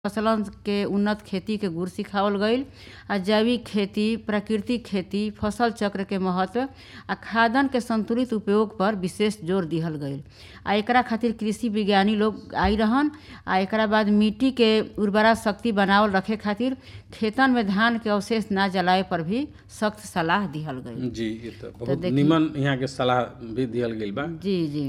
फसलन के उन्नत खेती के गुर सिखावल गईल आ जैविक खेती प्राकृतिक खेती फसल चक्र के महत्व आ खादन के संतुलित उपयोग पर विशेष जोर दिहल गईल आ एकरा खातिर कृषि विज्ञानी लोग आई रहन आ एकरा बाद मिट्टी के उर्वरा शक्ति बनावल रखे खातिर खेतन में धान के अवशेष ना जलाए पर भी सख्त सलाह दिहल गईल जी ये तो बहुत देखी- निमन यहाँ के सलाह भी दियल गेल बा जी जी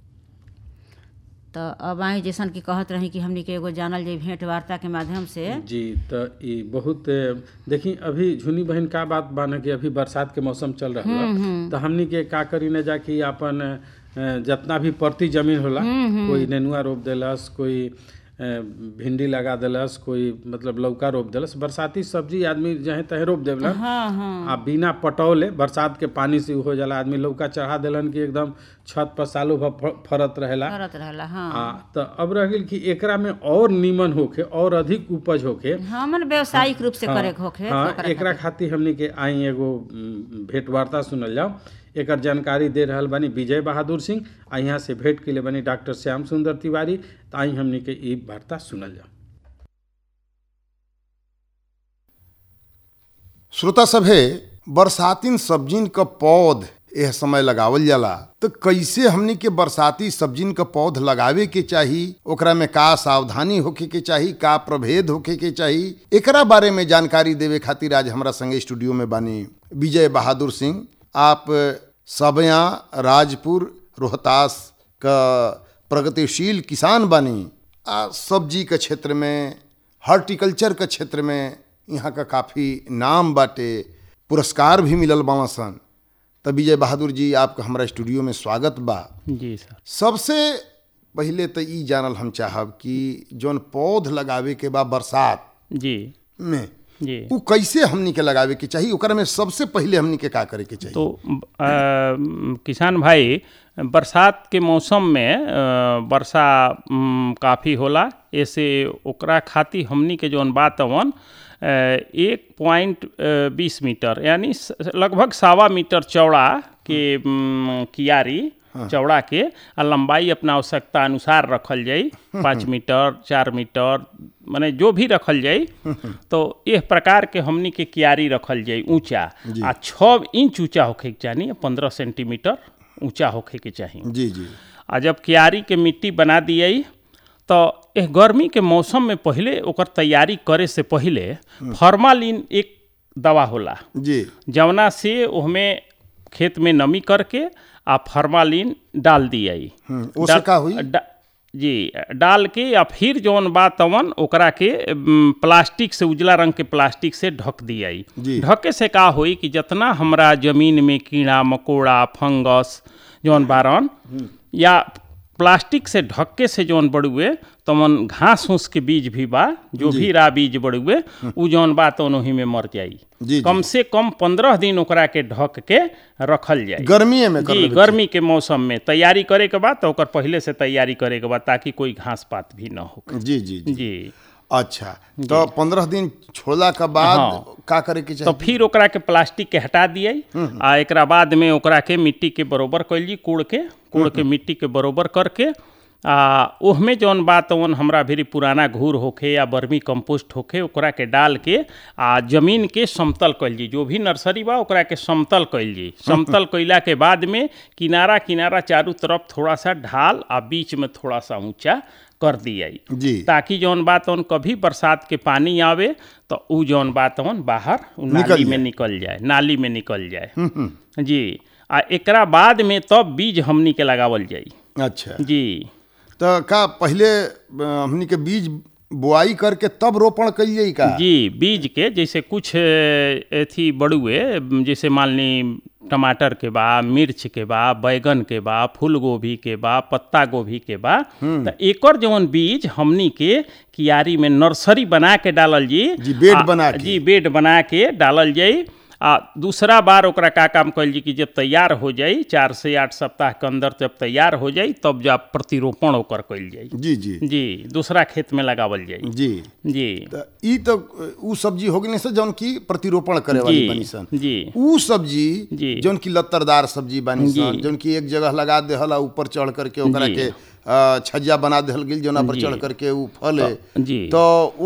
तो अब आई जैसन कि कहत रही कि हमनी के एगो जानल जाई भेंट वार्ता के माध्यम से जी तो ई बहुत अ, देखी अभी झुनी बहन का बात बा न कि अभी बरसात के मौसम चल रहा है तो हमनी के का करी न जा कि अपन अ, जितना भी परती जमीन होला कोई नेनुआ रोप देलस कोई अ, भिंडी लगा देलस कोई मतलब लौका रोप देलस बरसाती सब्जी आदमी जहे तहे रोप देवलन हाँ हाँ आ बिना पटौले बरसात के पानी से हो जाला आदमी लौका चढ़ा देलन कि एकदम छत पर सालों भर फ- फरत रहेला करत रहला हाँ आ तो अब रह गेल कि एकरा में और नीमन होखे और अधिक उपज होखे हाँ मन व्यावसायिक रूप से करे के होखे हाँ तो ओकरा एकरा खातिर हमनी के आई एगो उम, भेंट वार्ता सुनल जाओ एकर जानकारी दे रहल बानी विजय बहादुर सिंह आ यहाँ से भेंट के लिए बनी डॉक्टर श्याम सुंदर तिवारी तो आई हमनी के ई वार्ता सुनल जाओ श्रोता सभे बरसातीन सब्जिन क पौध एह समय लगावल जाला तो कैसे हमनी के बरसाती सब्जिन क पौध लगावे के चाही ओकरा में का सावधानी होखे के चाही का प्रभेद होखे के चाही एकरा बारे में जानकारी देवे खातिर आज हमरा संगे स्टूडियो में बानी विजय बहादुर सिंह आप सबया राजपुर रोहतास क प्रगतिशील किसान बानी आ सब्जी के क्षेत्र में हॉर्टिकल्चर के क्षेत्र में यहाँ का काफ़ी नाम बाटे पुरस्कार भी मिलल बावा सन त विजय बहादुर जी आपका हमारा स्टूडियो में स्वागत बा जी सर सबसे पहिले तो ई जानल हम चाहब कि जौन पौध लगावे के बा बरसात जी में जी उ कैसे हमनी के लगावे के चाही ओकरा में सबसे पहिले हमनी के का करे के चाही तो अ, किसान भाई बरसात के मौसम में अ, वर्षा म, काफ़ी होला ऐसे ओकरा खातिर हमनी के जौन बात अवन अ, एक पॉइंट बीस मीटर यानी स- लगभग सवा मीटर चौड़ा के म, कियारी चौड़ा के आ लंबाई अपना आवश्यकता अनुसार रखल जाई पाँच मीटर चार मीटर माने जो भी रखल जाई तो इस प्रकार के हमनी के कियारी रखल जाई ऊंचा आ छः इंच ऊंचा होखे के चाहिए पंद्रह सेंटीमीटर ऊंचा होखे के चाहिए जी जी आ जब कियारी के मिट्टी बना दिए तो एह गर्मी के मौसम में पहले ओकर तैयारी करे से पहले फॉर्मालिन एक दवा होला जी जवना से ओहमे खेत में नमी करके आ फॉर्मालिन डाल दिया हम्म, ओसे का हुई? जी डाल के या फिर जौन बा तवन ओकरा के म, प्लास्टिक से उजला रंग के प्लास्टिक से ढक दिया जी। ढके से का होई कि जितना हमरा जमीन में कीड़ा मकोड़ा फंगस जौन बारन या प्लास्टिक से ढक्के से जौन बड़ुए तमन घास फूस के बीज भी बा जो भी रा बीज बड़ुए उ जौन बा तौन ओही में मर जाई जी, जी। कम से कम पंद्रह दिन ओकरा के ढक के रखल जाए गर्मीए में कर जी लेवे गर्मी के मौसम में तैयारी करे के बाद तो ओकर पहले से तैयारी करे के बाद ताकि कोई घास पात भी न हो के। जी जी जी जी अच्छा तो पंद्रह दिन छोड़ला के बाद हाँ। का करे के तो चाही फिर ओकरा के प्लास्टिक के हटा दिए आ एकरा बाद में ओकरा के मिट्टी के बरोबर कैल जी कूड़ के कूड़ के मिट्टी के बरोबर करके आ ओहमे जौन बात ओन हमरा भी पुराना घूर होखे या बर्मी कंपोस्ट होखे ओकरा के डाल के आ जमीन के समतल कैल जी जो भी नर्सरी बा ओकरा के समतल कैल जी समतल कैला के बाद में किनारा किनारा चारों तरफ थोड़ा सा ढाल आ बीच में थोड़ा सा ऊंचा कर दिया जी ताकि जौन बात उन कभी बरसात के पानी आवे तो उ जौन बात उन बाहर उ निकल नाली में जाए। निकल जाए नाली में निकल जाए जी आ एकरा बाद में तब बीज हमनी के लगावल जाई अच्छा जी तो का पहले अ, हमनी के बीज बुआई करके तब रोपण कइल जाई का जी बीज के जैसे कुछ अ, एथी बड़ुए जैसे मान ली टमाटर के बा मिर्च के बा बैगन के बा फूल गोभी के बा पत्ता गोभी के बा तो एकर जौन बीज हमनी के कियारी में नर्सरी बना के डालल जी जी, बेड आ, बना के। जी बेड बना के डालल जाई आ दूसरा बार ओकरा का काम कल जी कि जब तैयार हो जाई चार से आठ सप्ताह के अंदर जब तैयार हो जाई तब जब प्रतिरोपण ओकर कइल जाई जी जी जी दूसरा खेत में लगावल जाई जी जी तो ई तो उ सब्जी हो गई से जौन की प्रतिरोपण करे वाली जी, बनी सन जी। उ सब्जी जी। जौन की लत्तरदार सब्जी बनी सन जी। जौन की एक जगह लगा देहल आ ऊपर चढ़ करके ओकरा जी। के अ, छज्जा बना देहल गेल जौना पर जी। चढ़ करके उ फले जी। तो